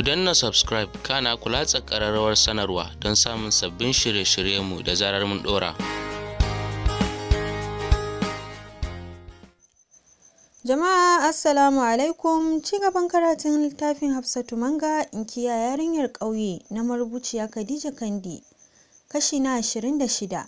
Ku danna subscribe kana ku latsa ƙararrawar sanarwa don samun sabbin shirye-shiryenmu da zarar mun ɗora. Jama'a Assalamu alaikum ci gaban karatun littafin Hafsatu Manga inkiya yarinyar ƙauye na marubuciya Khadija Kandi kashi na ashirin da shida.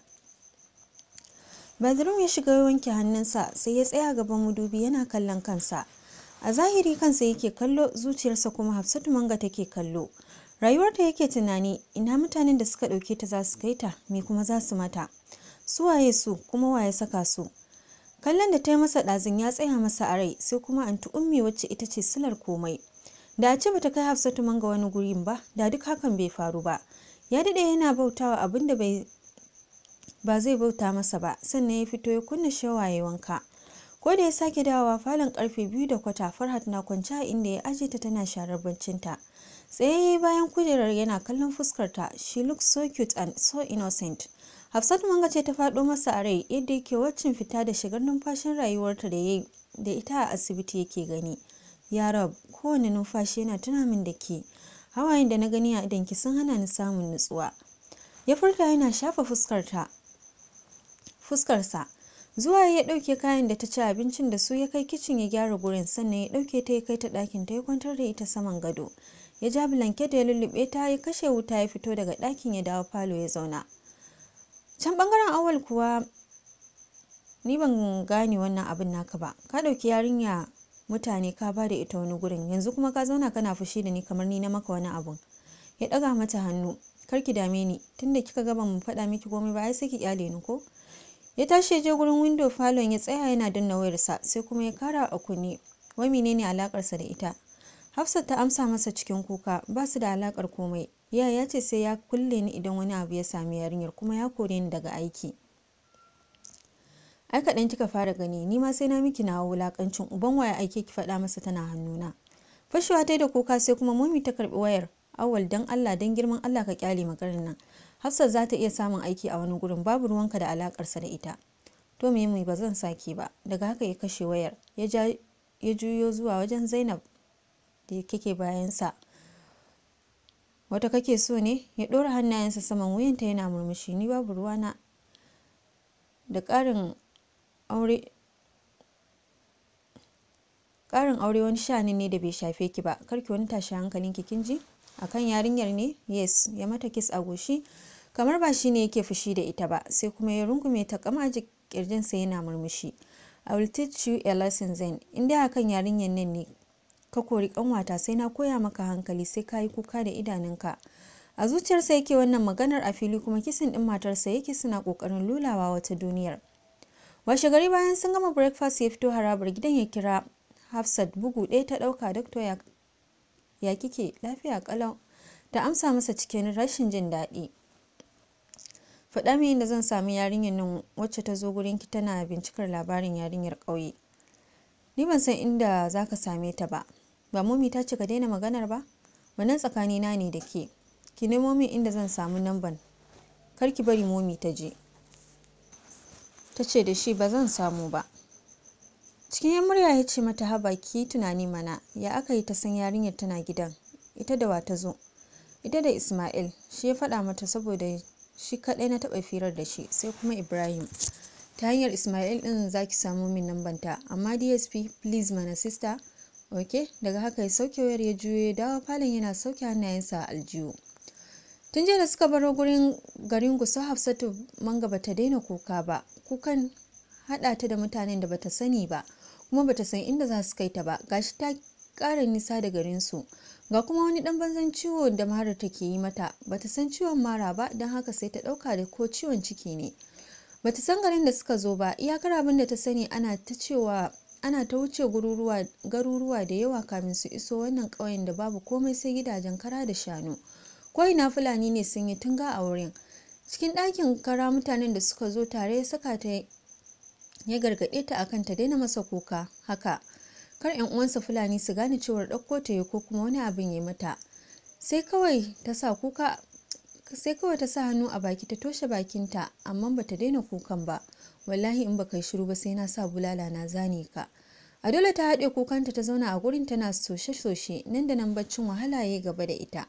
Badrum ya shiga wanke hannunsa sai ya tsaya gaban madubi yana kallon kansa. A zahiri kansa yake kallo zuciyarsa kuma Hafsatu Manga take kallo. Rayuwarta yake tunani ina mutanen da suka ɗauke ta za su kai ta me kuma za su mata. Su waye su kuma waye saka su. kallon da ta yi masa ɗazin ya tsaya masa a rai sai kuma anti ummi wacce ita ce silar komai da a ce bata kai hafsatu manga wani gurin ba da duk hakan bai faru ba ya daɗe yana bautawa abin da bai ba zai bauta masa ba sannan ya fito ya kunna shawaye wanka ko da ya sake dawowa falon karfe biyu da kwata farhat na kwance a inda ya aje ta tana sharar baccinta tsaye bayan kujerar yana kallon fuskarta she looks so cute and so innocent Hafsatu Manga ce ta faɗo masa a rai yadda yake waccin fita da shigar numfashin rayuwarta da yayi da ita a asibiti yake gani. Ya rab, kowane numfashi yana tuna min da ke. Hawayen da na gani a idanki sun hana ni samun nutsuwa. Ya furta yana shafa fuskarta. Fuskarsa. Zuwa ya ɗauke kayan da ta ci abincin da su ya kai kicin ya gyara gurin sannan ya ɗauke ta ya kai ta ɗakin ta ya kwantar da ita saman gado. Ya ja blanket da ya lullube ta ya kashe wuta ya fito daga ɗakin ya dawo falo ya zauna. can bangaren awal kuwa ni ban gane wannan abin naka ba ka ɗauki yarinya mutane ka ba da ita wani gurin yanzu kuma ka zauna kana fushi da ni kamar ni na maka wani abun ya ɗaga mata hannu kar ki dame ni tunda kika ga ban faɗa miki komai ba ai sai ki kyale ni ko ya tashi ya je gurin window falon ya tsaya yana danna wayarsa sai kuma ya kara a kunne wai menene alakarsa da ita hafsat ta amsa masa cikin kuka ba su da alakar komai ya ya ce sai ya kulle ni idan wani abu ya sami yarinyar kuma ya kore ni daga aiki ai kaɗan kika fara gani ni ma sai na miki na wulakancin uban waya aike ki faɗa masa tana hannuna fashewa ta da kuka sai kuma mummy ta karɓi wayar awal dan allah dan girman allah ka kyale maganar nan hafsat za ta iya samun aiki a wani gurin babu ruwanka da alakarsa da ita to me mai ba zan sake ba daga haka ya kashe wayar ya juyo zuwa wajen zainab da kake bayansa wata kake so ne ya ɗora hannayensa saman wuyanta yana murmushi ni babu ruwana da ƙarin aure ƙarin aure wani sha'ani ne da bai shafe ki ba karki wani tashi hankalin ki kin ji akan yarinyar ne yes ya mata kiss a goshi kamar ba shi ne yake fushi da ita ba sai kuma ya rungume ta kama kirjinsa yana murmushi i will teach you a lesson zen in dai akan yarinyar nan ne ka kori kanwata sai na koya maka hankali sai ka yi kuka da idanunka a zuciyarsa yake wannan maganar a fili kuma kisan din matarsa yake suna kokarin lulawa wata duniyar washe gari bayan sun gama breakfast ya fito harabar gidan ya kira hafsat bugu ɗaya ta ɗauka doctor ya, ya kike lafiya kalau ta amsa masa cikin rashin jin daɗi faɗa min inda zan sami yarinyar nan wacce ta zo gurinki tana bincikar labarin yarinyar ƙauye ni ban san inda za ka same ta ba ba momi ta ce ka daina maganar ba wannan tsakanina ne da ke ki nemo min inda zan samu namban kar ki bari momi ta je ta ce da shi ba zan samu ba cikin yan murya ya ce mata haba ki tunani mana ya aka yi ta san yarinyar tana gidan ita da wa ta zo ita da ismail shi ya faɗa mata saboda shi kaɗai na taɓa firar da shi sai kuma ibrahim ta hanyar ismail din za ki samu min lambanta amma dsp please mana sister ok daga haka ya sauke wayar ya juyo ya dawo falon yana sauke hannayensa a aljihu tun jiya da suka baro gurin garin gusa hafsatu manga bata daina kuka ba kukan hada ta da mutanen da bata sani ba kuma bata san inda za su kai ta ba gashi ta kara nisa da garin su ga kuma wani dan banzan ciwo da mara take yi mata bata san ciwon mara ba don haka sai ta dauka da ko ciwon ciki ne bata san garin da suka zo ba iyakar abin da ta sani ana ta cewa ana ta wuce garuruwa da yawa kamin su iso wannan ƙauyen da babu komai sai gidajen kara da shanu ko ina fulani ne sun yi tunga a wurin cikin ɗakin kara mutanen da suka zo tare ya saka ta ya gargaɗe ta akan ta daina masa kuka haka kar yan uwansa fulani su gane cewar ɗauko ta ko kuma wani abin ya mata sai kawai ta sa kuka sai kawai ta sa hannu a baki ta toshe bakinta amma bata daina kukan ba wallahi in baka yi shiru ba sai na sa bulala na zane ka a dole ta haɗe kukanta ta zauna a gurin tana soshe-soshe nan da nan baccin wahala ya gaba da ita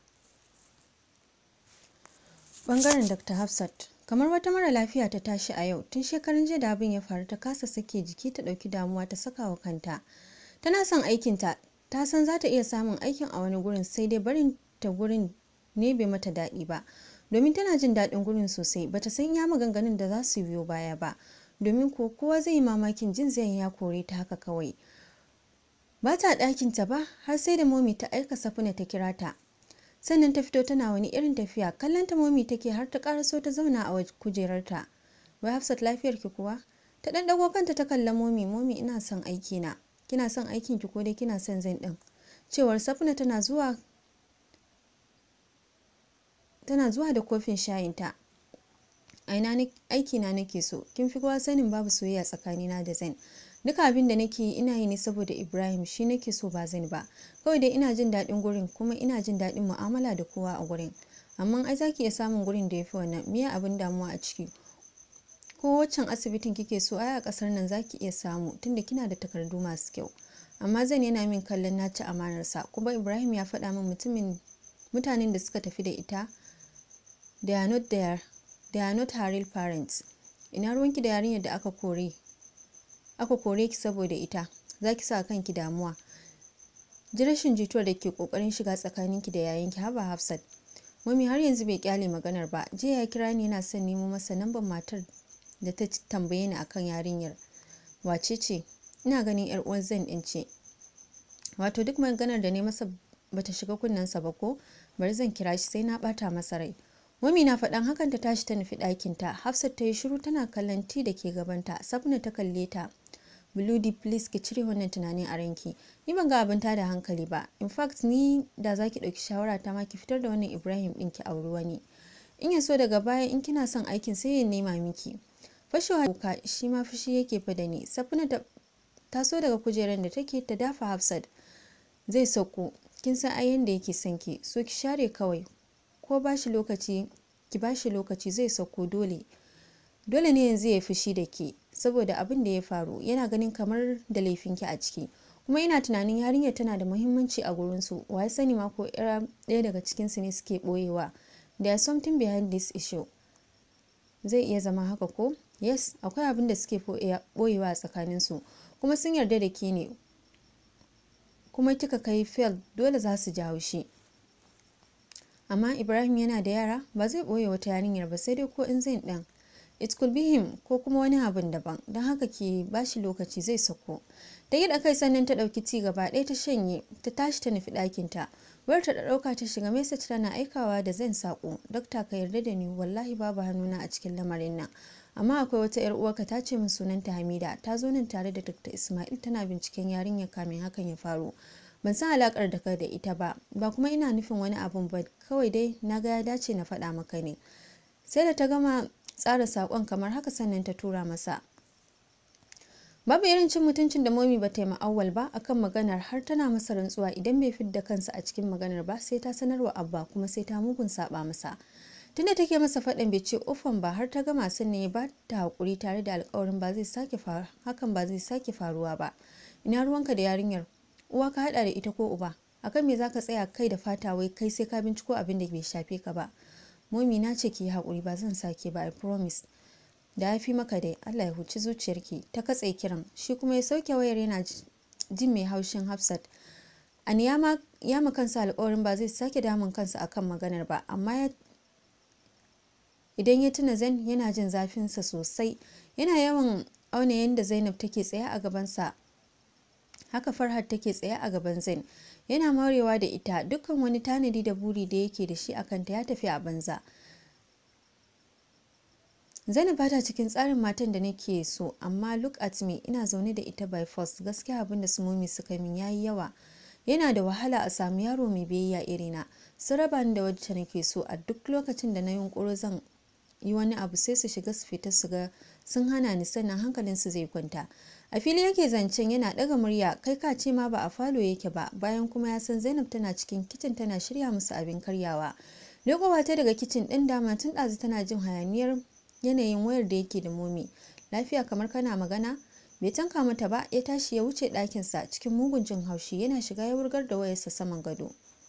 bangaren dr hafsat kamar wata mara lafiya ta tashi a yau tun shekarun jiya da abin ya faru ta kasa sake jiki ta ɗauki damuwa ta saka wa kanta tana son aikinta ta san za ta iya samun aikin a wani gurin sai dai barin ta gurin ne bai mata daɗi ba domin tana jin daɗin gurin sosai bata san ya maganganun da za su biyo baya ba domin ko kowa zai yi mamakin jin zai ya kore ta haka kawai ba ta ɗakinta ba har sai da momi ta aika safuna ta kira ta sannan ta fito tana wani irin tafiya kallon ta momi take har ta karaso ta zauna a kujerarta wai hafsat lafiyar ki kuwa ta dan dago kanta ta kalla momi momi ina son aiki na kina son aikin ki ko dai kina son zan din cewar safuna tana zuwa tana zuwa da kofin shayinta aina aiki na nake so kin fi kowa sanin babu soyayya tsakanina da zain duka abin da nake yi ina yi ne saboda ibrahim shi nake so ba zan ba kawai dai ina jin daɗin gurin kuma ina jin daɗin mu'amala da kowa a gurin amma ai zaki iya samun gurin da ya fi wannan miya abin damuwa a ciki ko waccan asibitin kike so ai a ƙasar nan zaki iya samu tunda kina da takardu masu kyau amma zan yana min kallon na ci amanarsa kuma ibrahim ya faɗa min mutumin mutanen da suka tafi da ita they are not there they are not her real parents ina ruwanki da yarinyar da aka kore aka kore ki saboda ita za ki sa kanki damuwa ji rashin jituwar da ke kokarin shiga tsakaninki da yayinki haba hafsat mami har yanzu bai kyale maganar ba jiya ya kira ni yana son nemo masa lambar matar da ta tambaye ni akan yarinyar wace ce ina ganin yar uwan zan din ce wato duk maganar da ne masa bata shiga kunnensa ba ko bari zan kira shi sai na bata masa rai Mami na faɗan hakan ta tashi ta nufi ɗakinta. Hafsat ta yi shiru tana kallon ti da ke gabanta. Sabna ta kalle ta. Bludi please ki cire wannan tunanin a ranki. Ni ban ga abin da hankali ba. In fact ni da za ki ɗauki shawara ta ma ki fitar da wannan Ibrahim ɗin ki auri wani. In ya so daga baya in kina son aikin sai ya nema miki. Fashewa kuka shi ma fushi yake fa da ni. Safina ta taso daga kujerar da take ta dafa Hafsat. Zai sauko. Kin san ai yanda yake son ki. So ki share kawai. ko ba shi lokaci ki ba shi lokaci zai sauko dole dole ne yanzu ya fushi da ke saboda abin da ya faru yana ganin kamar da laifinki a ciki kuma ina tunanin yarinyar tana da muhimmanci a gurinsu wa ya sani ma ko ɗaya daga cikinsu ne suke ɓoyewa there is something behind this issue zai iya zama haka ko yes akwai abin da suke ɓoyewa a tsakaninsu kuma sun yarda da ke ne kuma kika kai fail dole za su ji haushi amma ibrahim yana da yara ba zai ɓoye wata yarinyar ba sai dai ko in zai ɗan it could be him ko kuma wani abin daban don haka ke bashi lokaci zai sako ta yi da kai sannan ta ɗauki ci gaba ɗaya ta shanye ta tashi ta nufi ɗakinta wayar ta ɗauka ta shiga message tana aikawa da zan sako dokta ka yarda da ni wallahi babu hannuna a cikin lamarin nan amma akwai wata yar uwarka ta ce min sunanta hamida ta zo nan tare da dr ismail tana binciken yarinyar kamin hakan ya faru ban san alakar da kai da ita ba ba kuma ina nufin wani abun ba kawai dai na ga ya dace na faɗa maka ne sai da ta gama tsara saƙon kamar haka sannan ta tura masa babu irin cin mutuncin da momi ba ta yi ma'awwal ba akan maganar har tana masa rantsuwa idan bai fidda kansa a cikin maganar ba sai ta sanarwa abba kuma sai ta mugun saba masa tunda take masa faɗin bai ce ofan ba har ta gama sannan ya ba ta haƙuri tare da alƙawarin ba zai sake hakan ba zai sake faruwa ba ina ruwanka da yarinyar uwa ka hada da ita ko uba akan me zaka tsaya kai da fata wai kai sai ka binciko abin da bai shafe ka ba momi na ce ki yi hakuri ba zan sake ba i promise da ya fi maka dai Allah ya huci zuciyarki ta katse kiran shi kuma ya sauke wayar yana jin mai haushin Hafsat an ya ma kansa alƙawarin ba zai sake damun kansa akan maganar ba amma idan ya tuna zan yana jin zafinsa sosai yana yawan auna yadda Zainab take tsaye a gabansa haka farhat take tsaye a gaban zain yana maurewa da ita dukkan wani tanadi da buri da yake da shi a kanta ya tafi a banza zainab bata cikin tsarin matan da nake so amma look at me ina zaune da ita by force gaskiya abin da sumomi suka min yayi yawa yana da wahala a samu yaro mai biyayya irina su raba ni da wacce nake so a duk lokacin da na yunkuro zan yi wani abu sai su shiga su fita su ga sun hana ni sannan hankalinsu zai kwanta a fili yake zancen yana daga murya kai ka ce ma ba a falo yake ba bayan kuma ya san zainab tana cikin kicin tana shirya musu abin karyawa lekowa ta daga kicin din dama tun ɗazu tana jin hayaniyar yanayin wayar da yake da momi lafiya kamar kana magana bai tanka mata ba ya tashi ya wuce ɗakinsa cikin mugun jin haushi yana shiga ya wurgar da wayarsa saman gado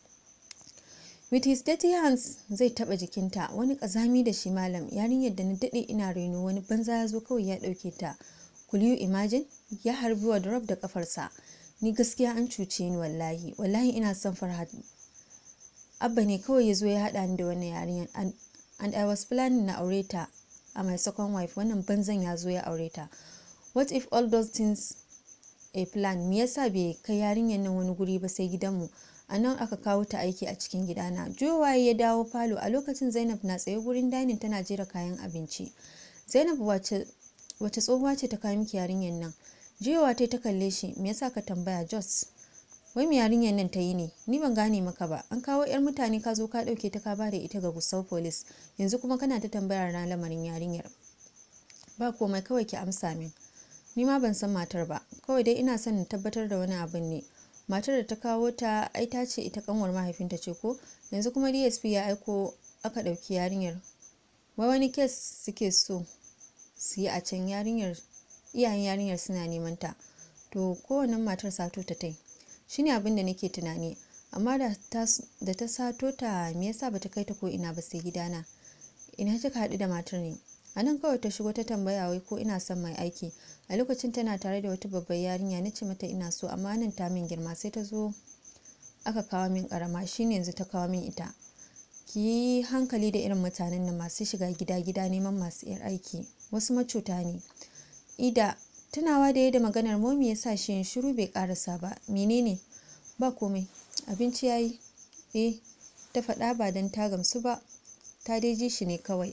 with his dirty hands zai taba jikinta wani kazami da shi malam yarinyar da na dade ina reno wani banza ya zo kawai ya dauke ta could you imagine ya harbi wa drop da kafarsa ni gaskiya an cuce ni wallahi wallahi ina son farhat abba ne kawai ya zo ya hada ni da wannan yarinyar and, and i was planning na aure ta a my second wife wannan banzan ya zo ya aure ta what if all those things a plan me yasa bai kai yarinyar nan wani guri ba sai gidanmu a nan aka kawo ta aiki a cikin gidana jowaye ya dawo falo a lokacin zainab na tsaye gurin dining tana jera kayan abinci zainab wace wace tsohuwa ce ta kawo miki yarinyar nan jiyowa ta ta kalle shi me yasa ka tambaya jos wai me yarinyar nan ta yi ne ni ban gane maka ba an kawo yar mutane ka zo ka dauke ta ka ba da ita ga gusau police yanzu kuma kana ta tambayar na lamarin yarinyar ba komai kawai ki amsa min ni ma ban san matar ba kawai dai ina son na tabbatar da wani abin ne matar da ta kawo ta ai ta ce ita kanwar mahaifinta ce ko yanzu kuma dsp ya aiko aka ɗauki yarinyar wai wani kes suke so su yi a can yarinyar iyayen yarinyar suna neman ta to kowane matar sato ta tai shine abin da nake tunani amma da ta sato ta me yasa bata kai ta ko ina ba sai gidana ina kika haɗu da matar ne a nan kawai ta shigo ta tambaya wai ko ina son mai aiki a lokacin tana tare da wata babbar yarinya na ce mata ina so amma nan ta min girma sai ta zo aka kawo min karama shine yanzu ta kawo min ita ki yi hankali da irin mutanen nan masu shiga gida gida neman masu yar aiki wasu macuta ne ida tunawa da yadda maganar momi ya sa shi yin shiru bai karasa ba menene ba komai abinci yayi eh ta faɗa ba don ta gamsu ba ta dai ji shi ne kawai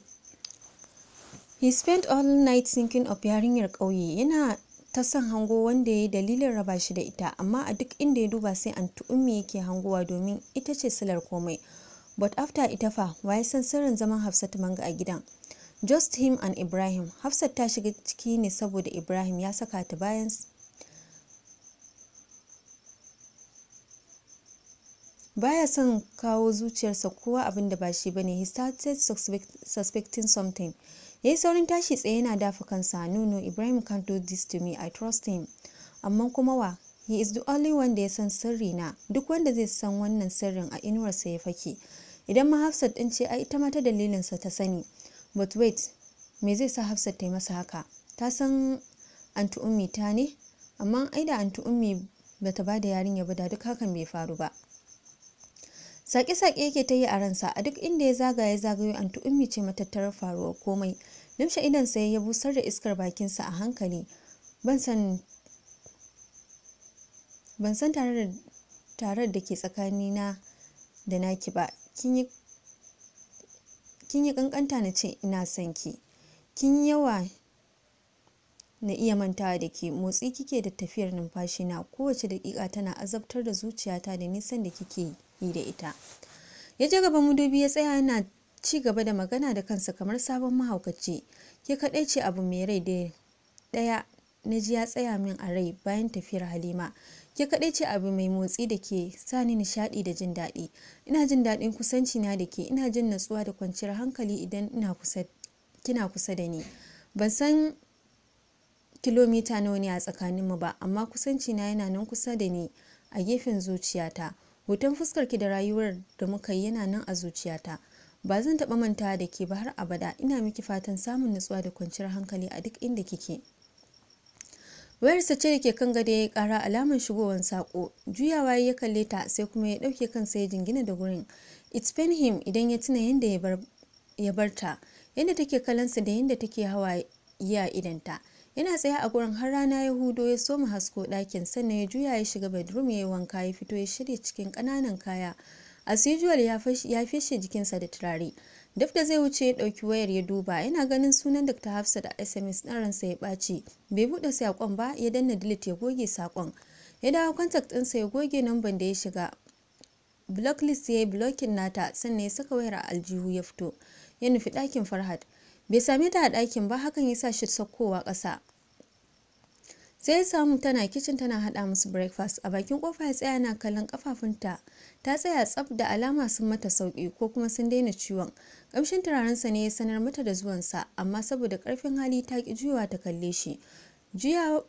He spent all night thinking of yarinyar ƙauye yana ta son hango wanda ya yi dalilin raba shi da ita amma a duk inda ya duba sai an ummi yake hangowa domin ita ce silar komai but after ita fa waye san sirrin zaman Hafsat manga a gidan just him and Ibrahim Hafsat ta shiga ciki ne saboda Ibrahim ya saka ta bayan baya son kawo zuciyarsa kowa abin da ba shi bane he started suspecting something ya yi saurin tashi tsaye yana dafa kansa nono ibrahim can't do this to me i trust him amma kuma wa he is the only one da ya san sirri na duk wanda zai san wannan sirrin a inuwarsa ya fake idan ma hafsat din ce ai ita ma ta dalilinsa ta sani but wait me zai sa hafsat ta yi masa haka ta san anti ummi ta ne amma ai da anti ummi bata ba da yarinya ba da duk hakan bai faru ba sake-sake yake ta yi a ransa a duk inda ya zagaya ya zagayo anti ummi ce matattarar faruwar komai limshe idan sai ya busar da iskar bakinsa a hankali ban san ban san tarar da ke tsakanina da naki ba kin yi kankanta na ce ina son ki kin yawa na iya mantawa da ke motsi kike da tafiyar numfashi na kowace daƙiƙa tana azabtar da zuciyata da nisan da kike yi da ita ya je gaban madubi ya tsaya yana ci gaba da magana da kansa kamar sabon mahaukaci ke kaɗai ce abu mai rai da ɗaya na ji ya tsaya min a rai bayan tafiyar halima ke kaɗai ce abu mai motsi da ke sa ni nishaɗi da jin daɗi ina jin daɗin kusanci na da ke ina jin natsuwa da kwanciyar hankali idan ina kusa kina kusa da ni ban san kilomita nawa ne a tsakaninmu ba amma kusanci na yana nan kusa da ni a gefen zuciyata hoton fuskarki da rayuwar da muka yi yana nan a zuciyata ba zan taɓa mantawa da ke ba har abada ina miki fatan samun nutsuwa da kwanciyar hankali a duk inda kike wayarsa ce da ke kan gado ya kara alamar shigowar sako juyawa ya kalle ta sai kuma ya ɗauke kansa ya jingina da gurin it's pain him idan ya tuna yadda ya bar ta yadda take kalansa da yadda take hawa ya idanta yana tsaye a gurin har rana ya hudo ya soma hasko ɗakin sannan ya juya ya shiga bedroom ya yi wanka ya fito ya shirya cikin ƙananan kaya as usual ya feshe jikinsa da turare duk da zai wuce ya ɗauki wayar ya duba yana ganin sunan dr hafsa da sms ɗin ransa ya ɓaci bai buɗe saƙon ba ya danna delete ya goge saƙon ya dawo contact ɗinsa ya goge namban da ya shiga blocklist ya yi blocking nata sannan ya saka wayar a aljihu ya fito ya nufi ɗakin farhat bai same ta a ɗakin ba hakan ya sa shi saukowa ƙasa sai ya samu tana kicin tana haɗa musu breakfast a bakin kofa ya tsaya na kallon kafafunta ta tsaya tsaf da alama sun mata sauki ko kuma sun daina ciwon ƙamshin turarensa ne ya sanar mata da zuwansa amma saboda ƙarfin hali ta ki juyawa ta kalle shi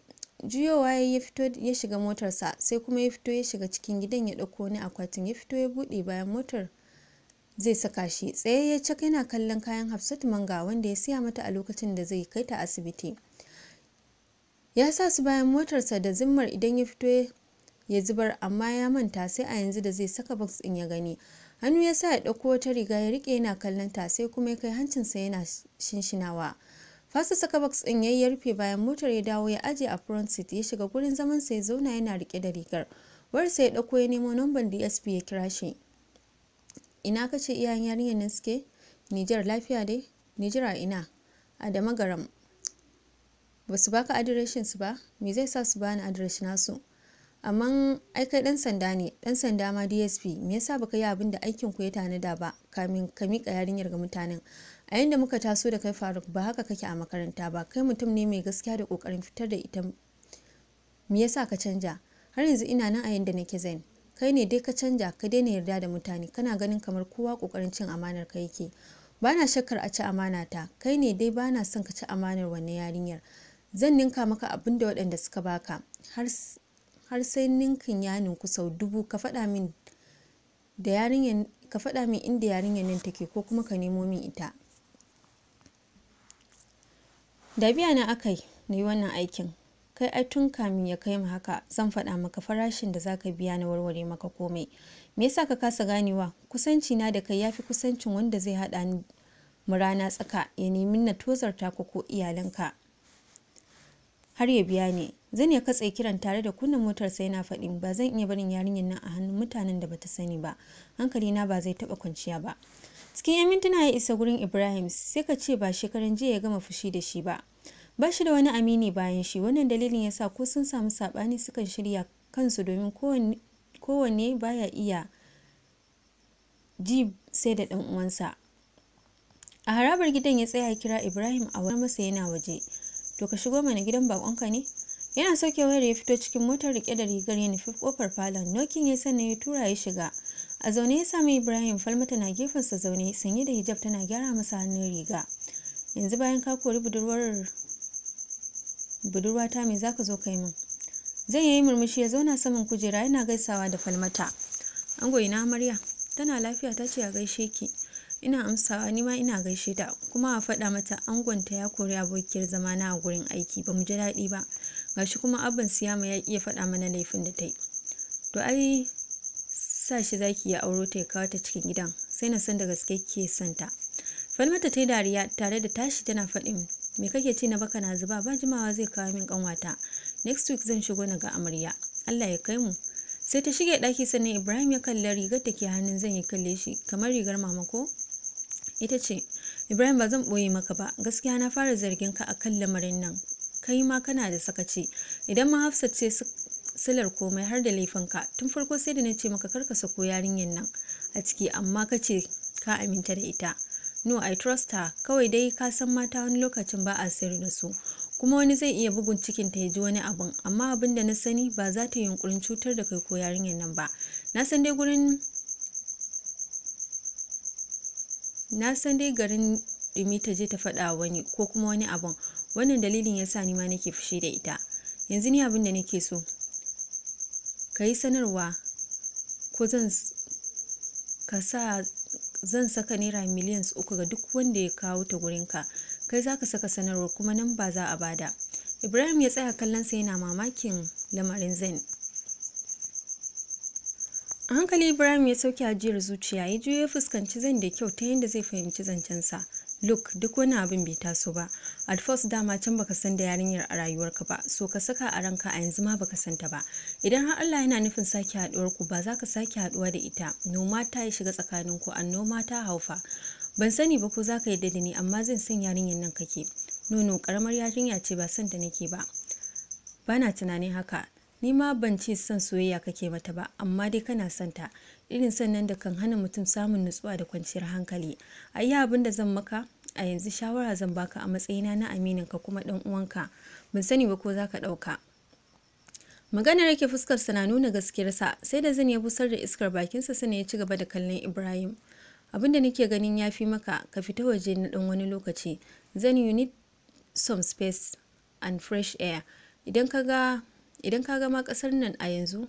juyowa ya fito ya shiga motarsa sai kuma ya fito ya shiga cikin gidan ya ɗauko wani akwatin ya fito ya buɗe bayan motar zai saka shi tsaye ya cak yana kallon kayan hafsat manga wanda ya siya mata a lokacin da zai kai ta asibiti ya sa su bayan motarsa da zimmar idan ya fito ya zubar amma ya manta sai a yanzu da zai saka box ɗin ya gani hannu ya sa ya ɗauko wata riga ya rike yana kallon ta sai kuma ya kai hancinsa yana shinshinawa fasa saka box ɗin yayi ya rufe bayan motar ya dawo ya aje a front seat ya shiga gurin zaman sa ya zauna yana rike da rigar wayarsa ya ɗauko ya nemo namban DSP ya kira shi ina kace iyayen yarinyar nan suke Nijar lafiya dai Nijar a ina a da magaram ba su baka adireshin su ba me zai sa su bani adireshin nasu amma ai kai dan sanda ne dan sanda ma dsp me yasa baka yi abin da aikin ku ya tanada ba kamin ka mika yarinyar ga mutanen a yanda muka taso da kai faruk ba haka kake a makaranta ba kai mutum ne mai gaskiya da kokarin fitar da ita me yasa ka canja har yanzu ina nan a yanda nake zain kai ne dai ka canja ka daina yarda da mutane kana ganin kamar kowa kokarin cin amanar ka yake bana shakkar a ci amana ta kai ne dai bana son ka ci amanar wannan yarinyar zan ninka maka abin da waɗanda suka baka har har sai ninkin ya ninku sau dubu ka faɗa min da yarinyar ka faɗa min inda yarinyar nan take ko kuma ka nemo min ita da biya na akai na yi wannan aikin kai ai tun kamin ya kai mu haka zan faɗa maka farashin da zaka biya na warware maka komai me yasa ka kasa ganewa kusanci na da kai yafi kusancin wanda zai haɗa ni mu rana tsaka ya nemi na tozarta ku ko iyalanka har ya biya ni zan ya katse kiran tare da kunna motar sai na faɗin ba zan iya barin yarinyar nan a hannun mutanen da bata sani ba hankali na ba zai taɓa kwanciya ba cikin yan mintuna ya isa gurin ibrahim sai ka ce ba shekaran jiya ya gama fushi da shi ba ba shi da wani amini bayan shi wannan dalilin ya sa ko sun samu saɓani sukan shirya kansu domin kowanne baya iya ji sai da ɗan uwansa a harabar gidan ya tsaya kira ibrahim a wani masa yana waje to ka shigo mana gidan bakonka ne yana sauke wayar ya fito cikin motar rike da rigar ya nufi kofar falon nokin ya sannan ya tura ya shiga a zaune ya sami ibrahim falmata na gefensa zaune sanye da hijab tana gyara masa hannun riga yanzu bayan ka kori budurwar budurwata me zaka zo kai min zai yi murmushi ya zauna saman kujera yana gaisawa da falmata ango ina amarya tana lafiya ta ce a gaishe ki ina amsawa nima ina gaishe ta kuma a faɗa mata angonta ya kori abokiyar zamana a gurin aiki ba mu ji daɗi ba gashi kuma abban siyama ya iya faɗa mana laifin da ta yi to ai sa shi zaki ya auro ta ya kawo ta cikin gidan sai na san da gaske ke son ta falmata ta yi dariya tare da tashi tana faɗin me kake ci na baka na zuba ba jimawa zai kawo min kanwata next week zan shigo na ga amarya allah ya kai mu sai ta shige ɗaki sannan ibrahim ya kalli rigar da ke hannun zan yi kalle shi kamar rigar mama ko ita ce ibrahim ba zan ɓoye maka ba gaskiya na fara zargin ka akan lamarin nan kai ma kana da sakaci idan ma hafsat ce silar komai har da laifinka tun farko sai da na ce maka karka sako yarinyar nan a ciki amma ka ce ka aminta da ita no i trust her kawai dai ka san mata wani lokacin ba a sirri da su kuma wani zai iya bugun cikin ta ya ji wani abun amma abin da na sani ba za ta yi yunkurin cutar da kai ko yarinyar nan ba na san dai gurin na san dai garin dumi ta je ta faɗa wani ko kuma wani abun wannan dalilin yasa ni ma nake fushi da ita yanzu ni abin da nake so ka yi sanarwa ko zan ka sa zan saka naira miliyan uku ga duk wanda ya kawo ta gurinka kai za ka saka sanarwar kuma nan ba za a bada ibrahim ya tsaya kallon sa yana mamakin lamarin zain a hankali ibrahim ya sauke ajiyar zuciya ya juyo ya fuskanci zan da kyau ta yadda zai fahimci zancensa look duk wani abin bai taso ba at first dama can baka san da yarinyar a rayuwarka ba so ka saka a ranka a yanzu ma baka santa ba idan har Allah yana nufin sake haduwar ku ba za ka sake haduwa da ita noma ta ya shiga tsakanin ku noma ta haufa ban sani ba ko za ka yadda da ni amma zan san yarinyar nan kake nono karamar yarinya ce ba son ta nake ba bana tunanin haka ni ma ban ce son soyayya kake mata ba amma dai kana son ta irin sannan da kan hana mutum samun nutsuwa da kwanciyar hankali a yi abin da zan maka a yanzu shawara zan baka a matsayina na aminin ka kuma dan uwanka ban sani ba ko za ka ɗauka maganar yake fuskarsa na nuna gaskiyarsa sai da zan ya busar da iskar bakinsa sana ya ci gaba da kallon ibrahim abin da nake ganin ya fi maka ka fita waje na dan wani lokaci zan you need some space and fresh air idan ka ga idan ka ga ma ƙasar nan a yanzu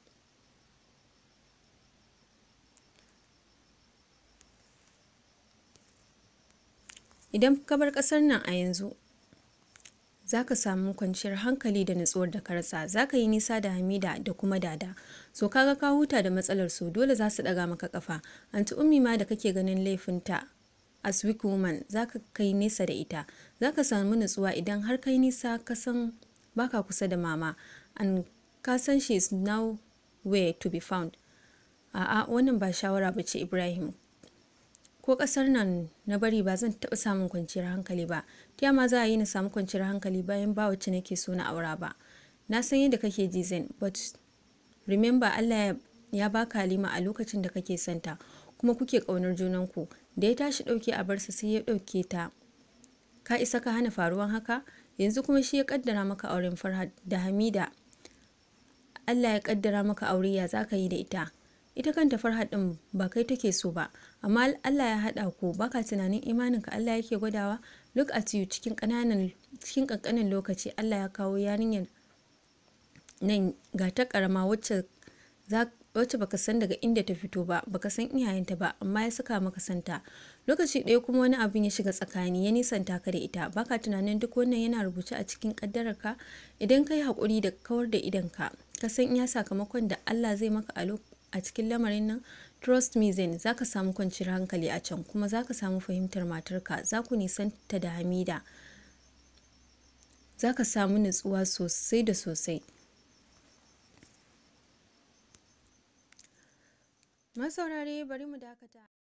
idan ka bar ƙasar nan a yanzu za ka samu kwanciyar hankali da natsuwar da ka rasa za ka yi nisa da hamida da kuma dada so kaga ka huta da matsalar su dole za su ɗaga maka kafa anti ummi ma da kake ganin laifinta as weak woman za ka kai nesa da ita za ka samu natsuwa idan har kai nisa ka san baka kusa da mama and ka san she is now where to be found a'a wannan ba shawara ba ce ibrahim ko kasar nan na bari ba zan taɓa samun kwanciyar hankali ba ta ma za a yi na samu kwanciyar hankali bayan ba wacce nake so na aura ba na san yadda kake ji zen but remember allah ya baka halima a lokacin da kake santa kuma kuke ƙaunar junanku da ya tashi ɗauke a barsa sai ya ɗauke ta ka isa ka hana faruwan haka yanzu kuma shi ya kaddara maka auren farhad da hamida allah ya kaddara maka aure ya za ka yi da ita ita kanta farhad din ba kai take so ba amma Allah ya haɗa ku baka tunanin imaninka Allah yake gwadawa look at you cikin ƙananan cikin ƙanƙanin lokaci Allah ya kawo yarinyar nan ga ta ƙarama wacce wacce baka san daga inda ta fito ba baka san iyayenta ba amma ya saka maka santa lokaci ɗaya kuma wani abin ya shiga tsakani ya nisanta ka da ita baka tunanin duk wannan yana rubuce a cikin ƙaddararka idan ka yi haƙuri da kawar da idanka ka san iya sakamakon da Allah zai maka a a cikin lamarin nan trust me zen za ka samu kwanciyar hankali a can kuma za ka samu fahimtar matarka za ku nisanta da hamida za ka samu nutsuwa sosai da sosai masaurare bari mu dakata